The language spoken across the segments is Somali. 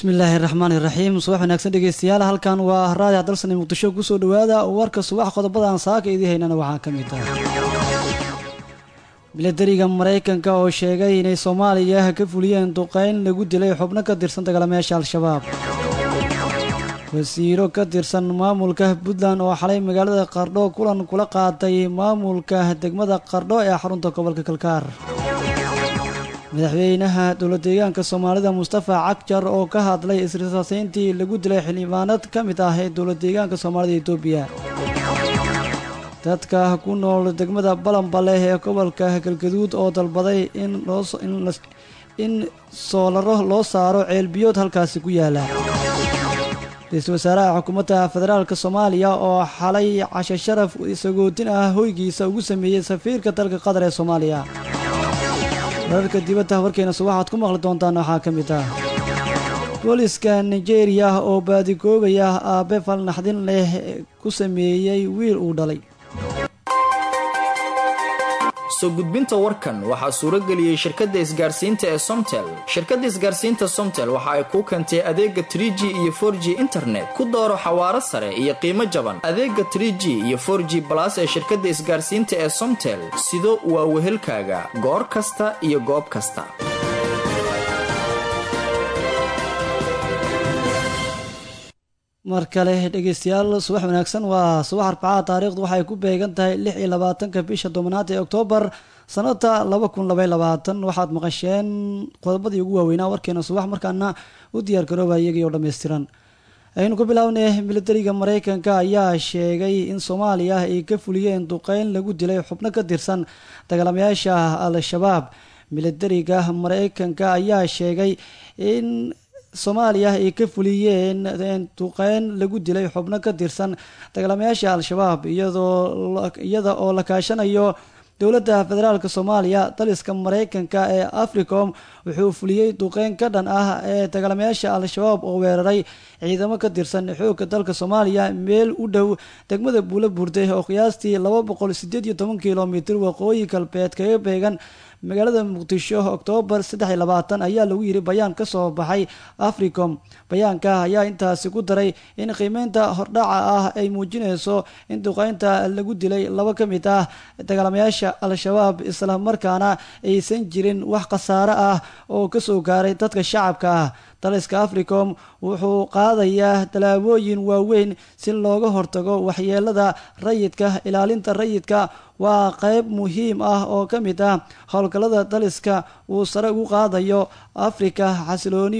bismillaahi raxmaan iraxiim subax wanaagsan dhegeystayaal halkan waa raadic dalsane muqdisho kusoo dhawaada warka subax qodobadaan saaka idii haynana waxaa ka mid ah milatariga maraykanka oo sheegay inay soomaaliya ka fuliyeen duqeyn lagu dilay xubno ka tirsan dagalameesha al-shabaab wasiiro ka tirsan maamulka puntland oo xalay magaalada qardho kulan kula qaatay maamulka degmada qardho ee xarunta gobolka kalkaar madaxweynaha dowlad deegaanka soomaalida mustafa cagjar oo ka hadlay isrisaaseyntii lagu dilay xildhibaanad ka mid ah ee dowlad deegaanka soomaalida etoobiya dadka ku nool degmada balanbale ee gobolka galgaduud oo dalbaday in soolaro loo saaro ceelbiyood halkaasi ku yaala ra-iisul wasaaraha xukuumadda federaalk soomaaliya oo xalay cashe sharaf sagootin ah hoygiisa ugu sameeyey safiirka dalka qatar ee soomaaliya wararka dibadda warkeena subaxaad ku maqli doontaan waxaa ka mid ah booliska nigeria oo baadigoobaya aabe falnaxdin leh ku sameeyey wiil uu dhalay soo gudbinta warkan waxaa suuro geliyey shirkadda isgaarsiinta ee somtel shirkadda isgaarsiinta somtel waxa ay kuu keentay adeega trie g iyo for g internet ku dooro xawaaro sare iyo qiimo jaban adeega trie g iyo for g balas ee shirkadda isgaarsiinta ee somtel sido waa wehelkaaga goor kasta iyo goob kasta mar kale dhegeystayaal subax wanaagsan waa subax arbacada taariikhdu waxay ku beegan tahay lix iyo labaatanka bisha tobanaad ee oktoobar sanada laba kun labay labaatan waxaad maqasheen qodobadii ugu waaweynaa warkeena subax markaana u diyaar garooba iyagii oo dhammaystiran aynu ku bilownay milatariga maraykanka ayaa sheegay in soomaaliya ay ka fuliyeen duqeyn lagu dilay xubno ka tirsan dagaalamayaasha al-shabaab milatariga maraykanka ayaa sheegay in soomaaliya ay ka fuliyeen duqeyn lagu dilay xubno ka tirsan dagaalamayaasha al-shabaab iyadoo iyada oo la kaashanayo dowladda federaalk soomaaliya daliska maraykanka ee africom wuxuu fuliyey duqeyn ka dhan ah ee dagaalamayaasha al-shabaab oo weeraray ciidamo ka tirsan xoogga dalka soomaaliya meel u dhow degmada buulo burde oo qiyaastii laba boqol sideed iyo toban kilomitr waqooyi galbeed kaga beegan magaalada muqdisho oktoobar saddex iyo labaatan ayaa lagu yiri bayaan ka soo baxay africom bayaanka ayaa intaasi ku daray in qiimeynta hordhaca ah ay muujinayso in duqeynta lagu dilay laba ka mid ah dagaalamayaasha al-shabaab isla markaana aysan jirin wax khasaare ah oo kasoo gaaray dadka shacabka ah daliska africom wuxuu qaadayaa tallaabooyin waaweyn si looga hortago waxyeelada rayidka ilaalinta rayidka waa qeyb muhiim ah oo ka mid ah howlgallada daliska uu sare ugu qaadayo afrika xasilooni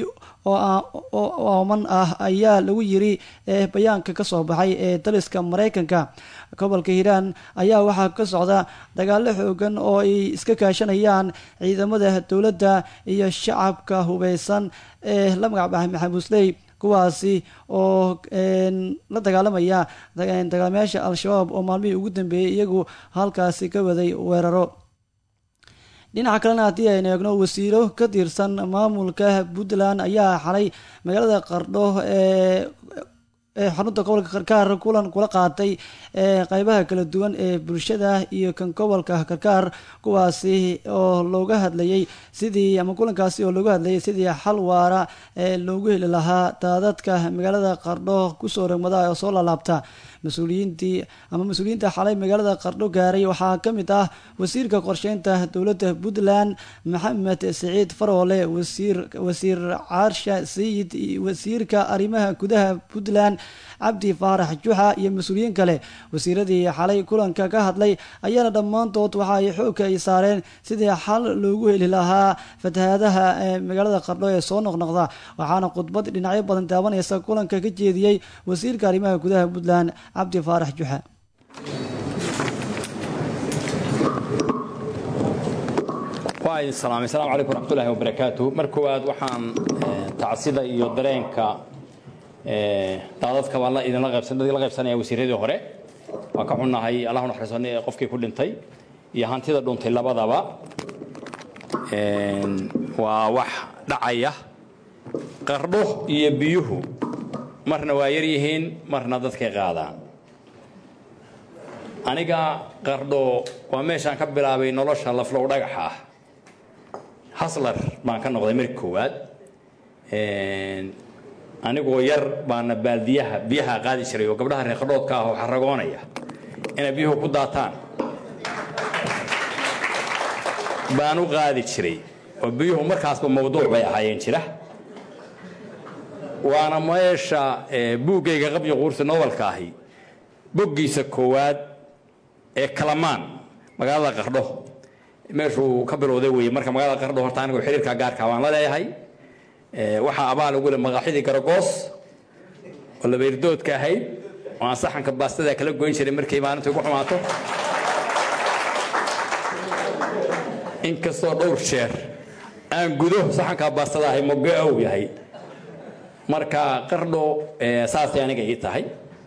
oo ooman ah ayaa lagu yiri ee bayaanka ka soo baxay ee daliska maraykanka gobolka hiiraan ayaa waxaa ka socda dagaalo xoogan oo ay iska kaashanayaan ciidamada dowladda iyo shacabka hubeysan ee la magacbaxay maxamuusley kuwaasi oo la dagaalamaya dagaalamayaasha al-shabaab oo maalmihii ugu dambeeyey iyagu halkaasi ka waday weeraro dhinaca kalena haddii aynu eegno wasiiro ka tirsan maamulka puntland ayaa xalay magaalada qardho ee ee xarunta gobolka karkaar kulan kula qaatay ee qeybaha kala duwan ee bulshada iyo kan gobolka karkaar kuwaasi oo looga hadlayay sidii ama kulankaasi oo looga hadlayay sidii xal waara ee loogu heli lahaa daadadka magaalada qardho kusoo rogmada oo soo laalaabta mas-uuliyiintii ama mas-uuliyiinta xalay magaalada qardho gaaray waxaa ka mid ah wasiirka qorsheynta dowladda puntland maxamed siciid faroole wasiir wasiir caarsha sayid wasiirka arrimaha gudaha puntland cabdi faarax juxa iyo mas-uuliyiin kale wasiiradii xalay kulanka ka hadlay ayaana dhammaantood waxa ay xoogka ay saareen sidii xal loogu heli lahaa fatahaadaha ee magaalada qardho ee soo noqnoqda waxaana khudbad dhinacyo badan taabanaysa kulanka ka jeediyey wasiirka arrimaha gudaha puntland cabdi faarax juxa waa idin salaamay asalaamu calaykum waraxmatullahi wabarakaatu mar koowaad waxaan tacsida iyo dareenka daadadka baan la idinla qaybsan idinla qaybsanaya wasiiradii hore waa ka xunnahay allah u naxariisanay ee qofkii ku dhintay iyo hantida dhuntay labadaba waa wax dhacaya qardho iyo biyuhu marna waa yar yihiin marna dadkay qaadaan aniga qardho waa meeshaan ka bilaabay nolosha laflow dhagaxa ah haslar baan ka noqday markii koowaad anigoo yar baana baaldiyaha biyaha qaadi jiray oo gabdhaha reeqadhoodka ah oo xaragoonaya inay biyuhu ku daataan baan u qaadi jiray oo biyuhu markaasba mawduuc bay ahaayeen jira waana meesha buuggayga qabyo quursi nobalka ahi boggiisa koowaad ee kalamaan magaalada qardho meeshuu ka bilowday weye marka magaalada qardho horta anigoo xiriirka gaarka baan la leeyahay waxaa abaal ugu le maqaaxidii garagoos oo labeyrdoodka ahayd oo aan saxanka baastada kala goyn jiray markay maalintu igu xumaato inkastoo dhowr jeer aan gudo saxanka baastada ahay moge ow yahay marka qardho saasay aniga ii tahay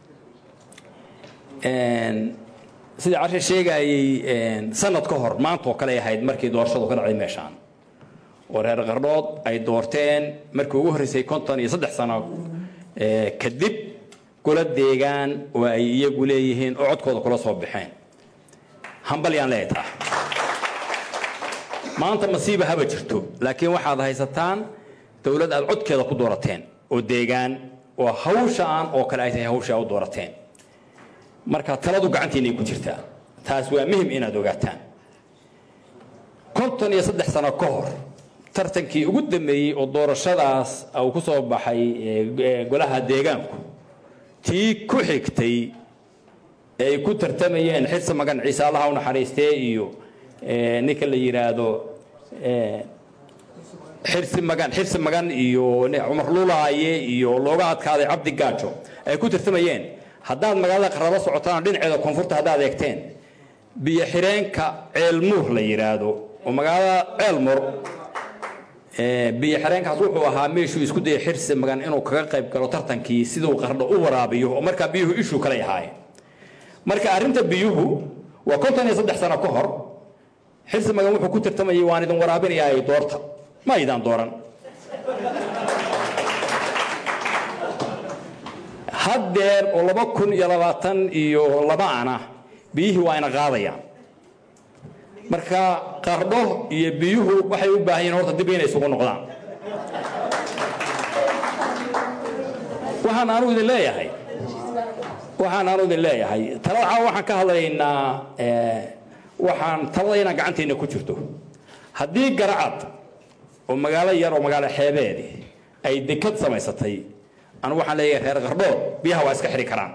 sidii cashir sheegayey sanad ka hor maantaoo kale ahayd markii doorashadu ka dhacday meeshaan oo reer qardhood ay doorteen markii ugu horreysay konton iyo saddex sano kadib golo deegaan oo ay iyagu leeyihiin oo codkooda kula soo baxeen hambalyaan leeyahay taa maanta masiiba haba jirto laakiin waxaad haysataan dowlad aad codkeeda ku doorateen oo deegaan oo hawshaan oo kale ay tahay hawsha u doorateen marka taladu gacantiinay ku jirtaa taas waa muhim inaad ogaataan konton iyo saddex sano ka hor tartankii ugu dambeeyey oo doorashadaas uu ku soo baxay golaha deegaanku tii ku xigtay ee ay ku tartamayeen xirsi magan ciise allaha u naxariistee iyo ninka la yidhaahdo xirsi magan xirsi magan iyo cumar lulaaye iyo looga adkaaday cabdi gaajo ay ku tartamayeen haddaad magaalada qarabo socotaan dhinaceeda koonfurta haddaad eegteen biyo xireenka ceelmuur la yidhaahdo oo magaalada ceelmur biyo xireenkaas wuxuu ahaa meeshuu isku dayay xirsi magan inuu kaga qayb galo tartankii siduu qardho u waraabiyo oo markaa biyuhu ishuu kale ahaayeen marka arrinta biyuhu waa konton iyo saddex sano ka hor xirsi magan wuxuu ku tartamayay waan idin waraabinayaa doorta ma aydaan dooran haddeer oo laba kun iyo labaatan iyo laba ana biyihii waa ina qaadayaan marka qardho iyo biyuhu waxay u baahan yihin horta dib inay isugu noqdaan waxaan aanu idin leeyahay waxaan aanu idin leeyahay talada caawa waxaan ka hadlaynaa waxaan talada inaan gacanteena ku jirto haddii garacad oo magaalo yar oo magaalo xeebeedi ay dekad samaysatay anu waxaan leeyahay reer qardhood biyaha waa iska xiri karaan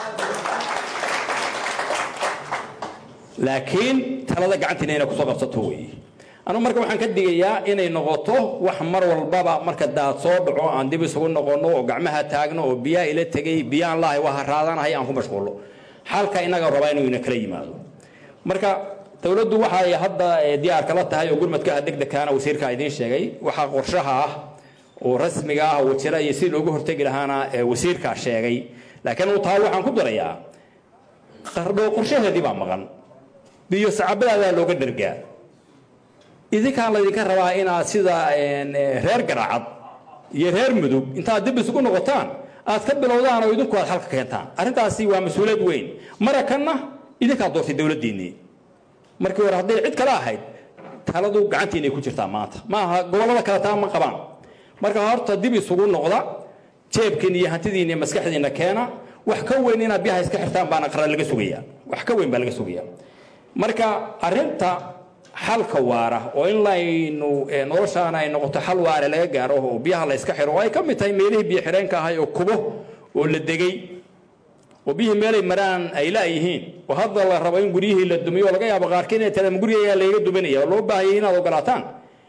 laakiin talada gacantiina inay kusoo qabsato weeye anugu marka waxaan ka digayaa inay noqoto wax mar walbaba marka daad soo dhaco aan dib isugu noqonno oo gacmaha taagno oo biyaha ila tegay biyaan lahay waa haraadanahay aan ku mashquullo xalka inaga rabaa inuu ina kala yimaado marka dowladdu waxay hadda diyaar kala tahay oo gurmadkaha degdegkaana wasiirkaa idiin sheegay waxaa qorshaha ah oo rasmiga ah oo jira iyo si loogu hortegi lahaana wasiirkaa sheegay laakiin uu taa waxaan ku darayaa qardho qorshaheedii baa maqan biyo sacabadaadaa looga dhargaa idinkaan laydinka rabaa inaad sida reer garaacad iyo reer mudug intaad dib isugu noqotaan aad ka bilowdaan oo idinku aad xalka keentaan arrintaasi waa mas-uuliyad weyn marakanna idinkaad doortay dowladdiinnii markii hore hadday cid kale ahayd taladu gacantiinay ku jirtaa maanta maaha gobollada kale taa ma qabaan marka horta dib isugu noqda jeebkiin iyo hantidiin iyo maskaxdiinna keena wax ka weyn inaad biyaha iska xirtaan baana qarar laga sugayaa wax ka weyn baa laga sugayaa marka arrinta xalka waara oo in laynu noloshaana ay noqoto xal waare laga gaaro oo biyaha la iska xiro oo ay ka mid tahay meelihii biyo xireenka ahay oo kubo oo la degay oo biyihii meelay maraan ay laayihiin oo hadda la rabo in guryihii la dumiyo oo laga yaabo qaarkiin inay tadama gurigayaa layga duminaya oo loo baahayay inaad ogolaataan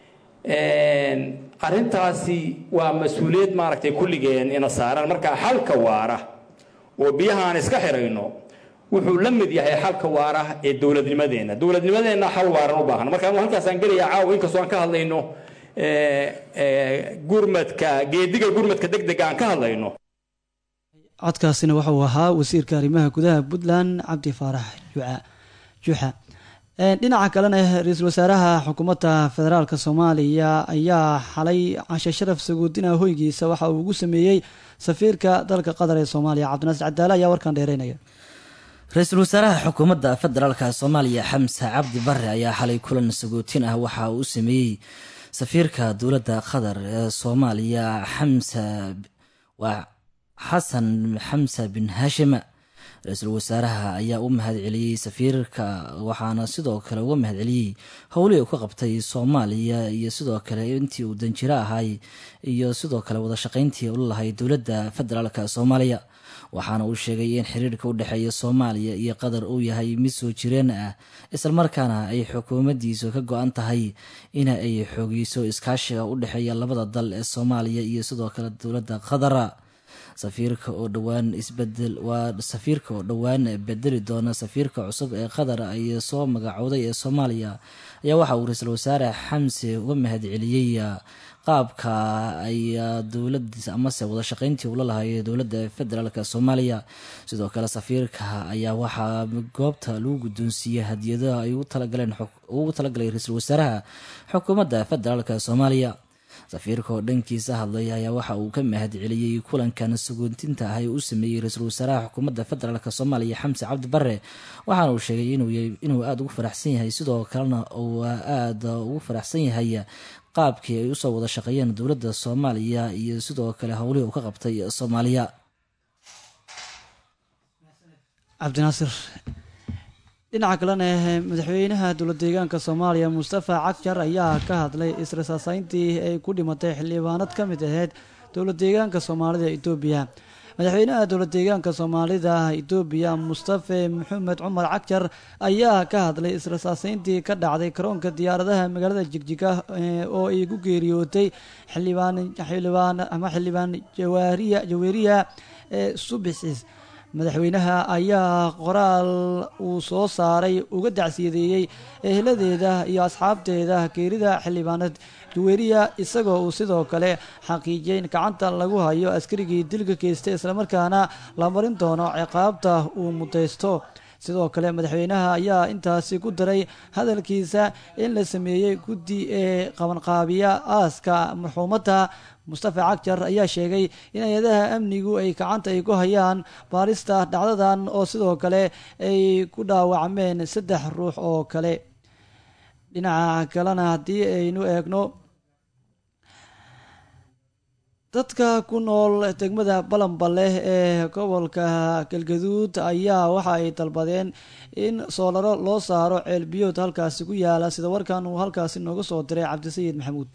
arrintaasi waa mas-uuliyad maaragtay kulligeen ina saaran marka xalka waara oo biyaha aan iska xirayno wuxuu la mid yahay xalka waara ee dowladnimadeenna dowladnimadeenna xal waaran u baahan marka halkaasaan gelayaa caawa inkastoo aan ka hadlayno gurmadka geediga gurmadka degdega aan ka hadlayno codkaasina wuxuu ahaa wasiirka arrimaha gudaha puntland cabdi faarax juxa dhinaca kalena ra-iisul wasaaraha xukuumadda federaalk soomaaliya ayaa xalay cashe sharaf saguudina hoygiisa waxa uu ugu sameeyey safiirka dalka qatar ee soomaaliya cabdinaasir cadaale ayaa warkan dheereynaya ra-iisul wasaaraha xukuumadda federaalka soomaaliya xamse cabdi bare ayaa xalay kulan sagootin ah waxa uu u sameeyey safiirka dowladda qatar ee soomaaliya xamse waa xasan xamsa bin haashim ra-iisul wasaaraha ayaa u mahad celiyey safiirka waxaana sidoo kale uga mahad celiyey howlihii uu ka qabtay soomaaliya iyo sidoo kale intii uu danjiro ahay iyo sidoo kale wadashaqeyntii ula lahay dowladda federaalka soomaaliya waxaana uu sheegay in xiriirka u dhexeeya soomaaliya iyo qatar uu yahay mid soo jireen ah islamarkaana ay xukuumaddiisu ka go-an tahay in ay xoogeyso iskaashiga u dhexeeya labada dal ee soomaaliya iyo sidoo kale dowladda qatara safiirka oo dhowaan isbedel waa safiirka oo dhowaan bedeli doona safiirka cusub ee qatar ay soo magacowday ee soomaaliya ayaa waxa uu ra-iisul wasaare xamse uga mahad celiyey qaabka ay dowladiis amase wadashaqeyntii ula lahay dowladda federaalk soomaaliya sidoo kale safiirka ayaa waxaa goobta lagu guddoonsiiyey hadiyadaha ay ugu talagalay ra-iisul wasaaraha xukuumadda federaalk soomaaliya safiirka oo dhankiisa hadlay ayaa waxa uu ka mahad celiyey kulankan sagoontinta ah ee uu sameeyey ra-iisul wasaaraha xukuumadda federaalk soomaaliya xamse cabdi bare waxaana uu sheegay inuu aada ugu faraxsan yahay sidoo kalena uu aada ugu faraxsan yahay qaabkii ay usoo wada shaqeeyeen dowladda soomaaliya iyo sidoo kale howlihii uu ka qabtay soomaaliya cabdinaasir dhinaca kalena madaxweynaha dowlad deegaanka soomaaliya mustafa cagjar ayaa ka hadlay israsaaseyntii ay ku dhimatay xildhibaanad ka mid ahayd dowlad deegaanka soomaalida etoobiya madaxweynaha dowlad deegaanka soomaalida etoobiya mustafe maxamed cumar cagjar ayaa ka hadlay israsaaseyntii ka dhacday karoonka diyaaradaha magaalada jigjiga oo ay ku geeriyootay xildhibaan xildhibaan ama xildhibaan jawaariya jaweeriya ee subixiis madaxweynaha ayaa qoraal uu soo saaray uga dacsiyadeeyey eheladeeda iyo asxaabteeda geerida xildhibaanad jaweeriya isagoo uu sidoo kale xaqiijiyay in gacanta lagu hayo askarigii dilka geystay islamarkaana la marin doono ciqaabta uu mudaysto sidoo kale madaxweynaha ayaa intaasi ku daray hadalkiisa in la sameeyey guddi ee qabanqaabiya aaska marxuumadda mustafa cagjar ayaa sheegay in hay-adaha amnigu ay gacanta ay ku hayaan baarista dhacdadan oo sidoo kale ay ku dhaawacmeen saddex ruux oo kale dhinaca kalena haddii aynu eegno dadka ku nool degmada balanballe ee gobolka galgaduud ayaa waxa ay dalbadeen in soolaro loo saaro ceelbiyood halkaasi ku yaala sida warkan uu halkaasi nooga soo diray cabdisayid maxamuud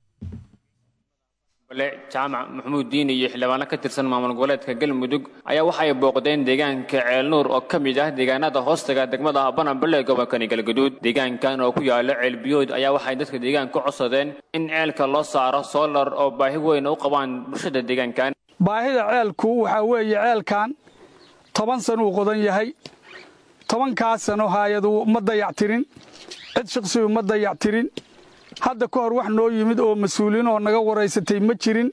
jaamac maxamuud diin iyo xildhibaano ka tirsan maamul goboleedka galmudug ayaa waxay booqdeen deegaanka ceelnuur oo ka mid ah deegaanada hoostaga degmada bananbale ee gobolkani galgaduud deegaankan oo ku yaala ceelbiyood ayaa waxay dadka deegaanka ku codsadeen in ceelka loo saaro soolar oo baahi weyn u qabaan bulshada deegaankan baahida ceelku waxaa weeye ceelkan toban sanuu qodan yahay tobankaas sano haayadu ma dayactirin cid shaqsigu ma dayactirin hadda ka hor wax noo yimid oo mas-uuliin oo naga waraysatay ma jirin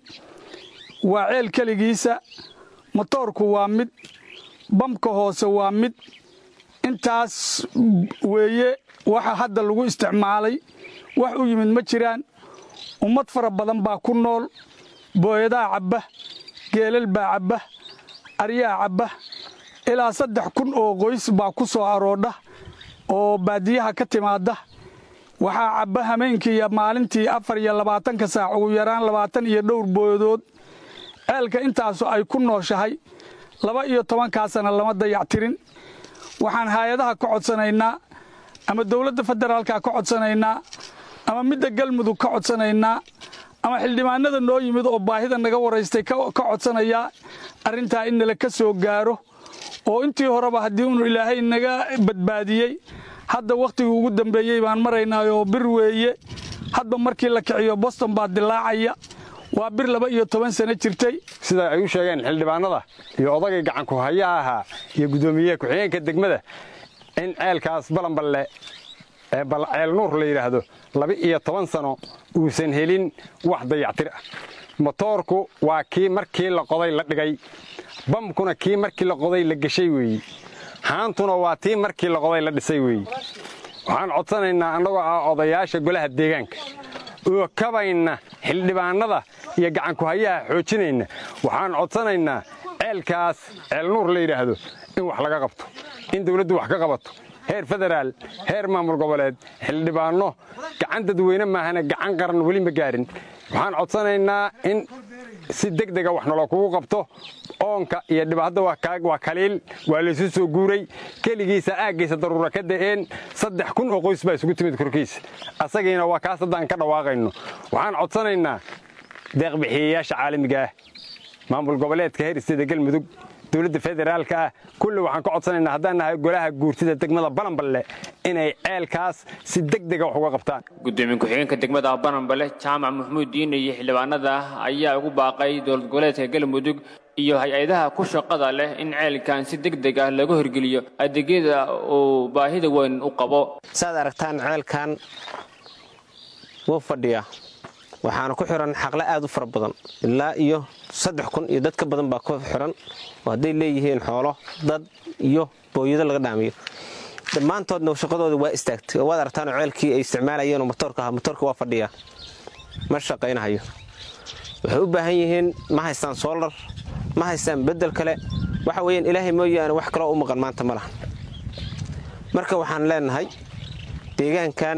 waa ceel keligiisa motoorku waa mid bamka hoose waa mid intaas weeye waxa hadda lagu isticmaalay wax u yimid ma jiraan ummad fara badan baa ku nool booyadaa cabba geelal baa cabba aryaa cabba ilaa saddex kun oo qoys baa ku soo aroodha oo baadiyaha ka timaadda waxaa cabba hameenkii iyo maalintii afar iyo labaatanka saac ugu yaraan labaatan iyo dhowr booyadood ceelka intaasu ay ku nooshahay laba iyo tobankaasana lama dayactirin waxaan haayadaha ka codsanaynaa ama dowladda federaalka ka codsanaynaa ama midda galmudug ka codsanaynaa ama xildhibaanada noo yimid oo baahida naga waraystay ka codsanayaa arrintaa in nala ka soo gaaro oo intii horeba haddii unu ilaahay naga badbaadiyey hadda wakhtigii ugu dambeeyey baan maraynaa oo bir weeye hadba markii la kiciyo boston baa dilaacaya waa bir laba iyo toban sano jirtay sida ay u sheegeen xildhibaanada iyo odagay gacanku hayaha ahaa iyo guddoomiyaha ku-xigeenka degmada in ceelkaas balanballe ee ceel nuur la yidhaahdo laba iyo toban sano uusan helin wax dayactir ah motoorku waa kii markii la qoday la dhigay bamkuna kii markii la qoday la geshay weeye haantuna waa tii markii la qoday la dhisay weeye waxaan codsanaynaa annagoo ah odayaasha golaha deegaanka oo kabayna xildhibaannada iyo gacanku hayaha xoojinayna waxaan codsanaynaa ceelkaas ceel nuur la yidhaahdo in wax laga qabto in dawladdu wax ka qabato heer federaal heer maamul goboleed xildhibaanno gacan dadweyne maahane gacan qaran weli ma gaarin waxaan codsanaynaa in si degdega wax nolo kugu qabto oonka iyo dhibaatada waa kaliil waa laysu soo guuray keligiisa aaggiisa daruura ka da'een saddex kun oo qoys baa isugu timid korkiisa asagiina waa kaas haddaan ka dhawaaqayno waxaan codsanaynaa deeqbixiyayaasha caalamiga ah maamul goboleedka heer isteeda galmudug dowladda federaalka ah kulli waxaan ka codsanaynaa haddaan nahay golaha guurtida degmada balanballe inay ceelkaas si degdega wax uga qabtaan gudoomiye ku-xigeenka degmada bananbale jaamac maxamuud diine iyo xildhibaanada ayaa ugu baaqay dowlad goboleedka galmudug iyo hay-adaha ku shaqada leh in ceelkan si degdeg ah lagu hirgeliyo adeegyada uu baahida weyn u qabo saad aragtaan ceelkan wuu fadhiyaa waxaana ku xiran xaqle aad u fara badan ilaa iyo saddex kun iyo dad ka badan baa ku xiran oo hadday leeyihiin xoolo dad iyo booyado laga dhaamiyo dhammaantoodna shaqadooda waa istaagtay oo waad aragtaanoo ceelkii ay isticmaalayeenoo motoorka ahaa motoorka waa fadhiyaa ma shaqaynahayo waxay u baahan yihiin ma haystaan soolar ma haystaan beddel kale waxa weeyaan ilaahay mooyaane wax kaloo u maqan maanta ma lahan marka waxaan leenahay deegaankan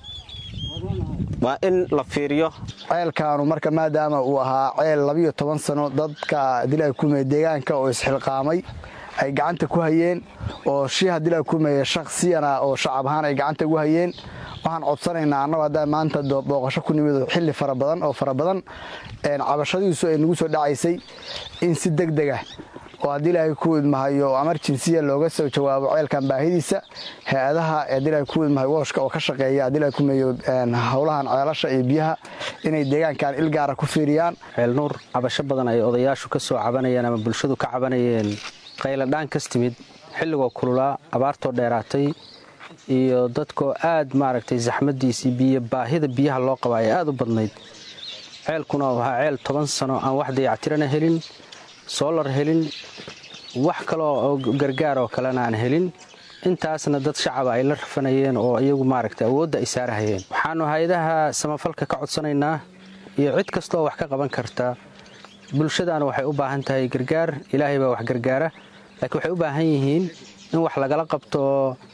waa in la fiiriyo ceelkaanu marka maadaama uu ahaa ceel labiyo toban sano dadka dilaa kumeye deegaanka oo isxilqaamay ay gacanta ku hayeen oo shiiha dilaa kumeye shaksiyana oo shacab ahaan ay gacanta ugu hayeen waxaan codsanaynaa annagu haddaan maanta booqasho ku nimid xilli fara badan oo fara badan cabashadiisu ay nagu soo dhacaysay in si deg dega oo haddii ilaahay ku idmahayo amarjinsiya looga soo jawaabo ceelkan baahidiisa hay-adaha haddii ilaahay ku idmahay wooshka oo ka shaqeeya haddii ilaahay ku meeyo howlahan ceelasha iyo biyaha inay deegaankan il gaara ku fiiriyaan ceelnuur cabasho badan ay odayaashu ka soo cabanayeen ama bulshadu ka cabanayeen qayladhaan kas timid xilligoo kululaa abaartoo dheeraatay iyo dadkoo aad maaragtay saxmadiisii biyo baahida biyaha loo qaba ay aad u badnayd ceelkuna wahaa ceel toban sano aan wax dayactirana helin soolar helin wax kaloo oo gargaar oo kalena aan helin intaasna dad shacaba ay la rafanayeen oo iyagu maaragtay awoodda ay saarahayeen waxaannu hay-adaha samafalka ka codsanaynaa iyo cid kastooo wax ka qaban karta bulshadaana waxay u baahan tahay gargaar ilaahay baa wax gargaara laakiin waxay u baahan yihiin in wax lagala qabto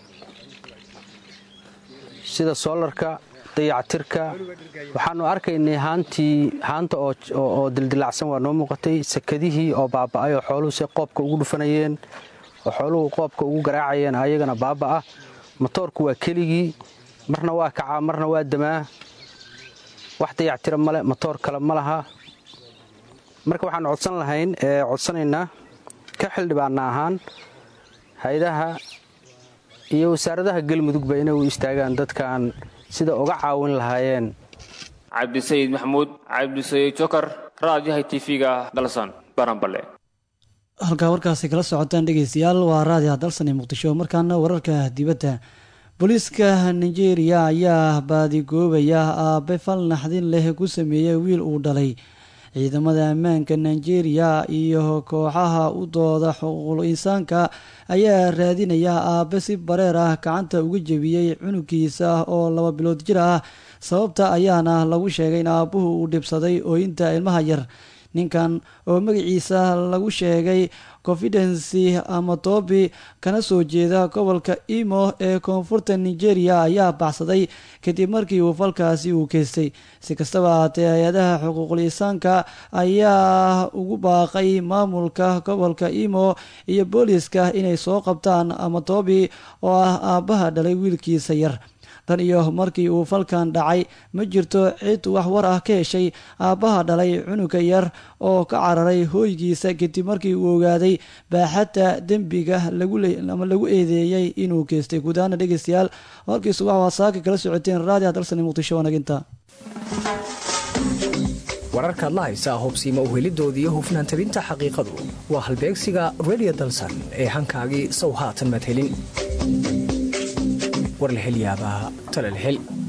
sida soolarka dayactirka waxaannu arkaynay haantii haanta oo dildilacsan waa noo muuqatay sakadihii oo baaba'ay oo xooluhu si qoobka ugu dhufanayeen oo xooluhu qoobka ugu garaacayeen ayagana baaba'ah motoorku waa keligii marna waa kacaa marna waa damaa wax dayactira male motoor kale ma laha marka waxaannu codsan lahayn ee codsanaynaa ka xildhibaana ahaan hay-adaha iyo wasaaradaha galmudugba inay u istaagaan dadkan sida uga caawin lahaayeen cabdisayid maxamuud cabdisayid jokar raadiyaha tv-ga dalsan baranbale halkaa warkaasi kala socotaan dhegeystayaal waa raadiyaha dalsan ee muqdisho markaana wararka dibadda booliiska nigeria ayaa baadigoobaya aabe fal naxdin leh ku sameeyey wiil uu dhalay ciidamada ammaanka nigeria iyo kooxaha u dooda xuquuqul insaanka ayaa raadinaya aabe si bareer ah gacanta uga jebiyey cunugiisa oo laba bilood jir ah sababta ayaana lagu sheegay in aabbuhu uu dhibsaday ooyinta ilmaha yar ninkan oo magaciisa lagu sheegay confidency amatobi kana soo jeeda gobolka imo ee koonfurta nigeria ayaa baxsaday kadib markii uu falkaasi uu keystay si kastaba ahaatee hay-adaha xuquuqul insaanka ayaa ugu baaqay maamulka gobolka imo iyo booliiska inay soo qabtaan amatobi oo ah aabbaha dhalay wiilkiisa yar tan iyo markii uu falkan dhacay ma jirto cid wax war ah ka heshay aabbaha dhalay cunuga yar oo ka cararay hooygiisa kadib markii uu ogaaday baaxadda dembiga ama lagu eedeeyey inuu geystay guudahaana dhegeystayaal warkiisu waxa wasaaka kala socoteen raadiha dalsani muqdisho wanaginta wararkaad la haysaa hubsiima uhelidooda iyo hufnaan tabinta xaqiiqadu waa halbeegsiga redio dalsan ee hankaagii sow haatan madhelin war la hel yaabaa talal hel